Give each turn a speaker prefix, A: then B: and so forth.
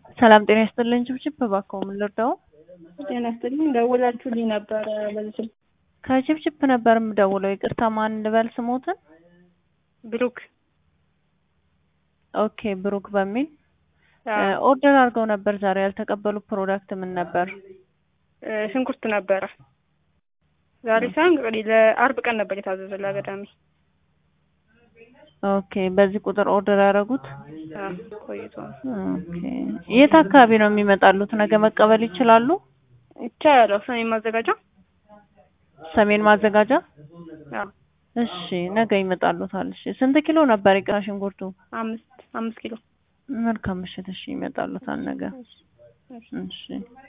A: ሰላም ጤና ይስጥልኝ። ችብችብ እባክዎ ምን ልርዳው?
B: ጤና ይስጥልኝ። ደውላችሁልኝ ነበረ በዚህ ስልክ።
A: ከችብችብ ነበር የምደውለው። ይቅርታ ማን ልበል ስሞትን?
B: ብሩክ
A: ኦኬ ብሩክ በሚል
B: አዎ፣
A: ኦርደር አድርገው ነበር ዛሬ። ያልተቀበሉ ፕሮዳክት ምን ነበር?
B: እ ሽንኩርት ነበረ ዛሬ ሳይሆን እንግዲህ ለአርብ ቀን ነበር የታዘዘ ለአገዳሚ።
A: ኦኬ በዚህ ቁጥር ኦርደር ያደረጉት?
B: አዎ፣ ቆይቶ ነው።
A: ኦኬ የት አካባቢ ነው የሚመጣሉት? ነገ መቀበል ይችላሉ?
B: ይቻላል። ሰሜን ማዘጋጃ።
A: ሰሜን ማዘጋጃ።
B: አዎ፣
A: እሺ ነገ ይመጣሉታል። እሺ ስንት ኪሎ ነበር ይቅራ ሽንኩርቱ?
B: አምስት አምስት ኪሎ
A: መልካም ምሽት። እሺ ይመጣሉታል ነገ።
B: እሺ፣ እሺ።
A: እሺ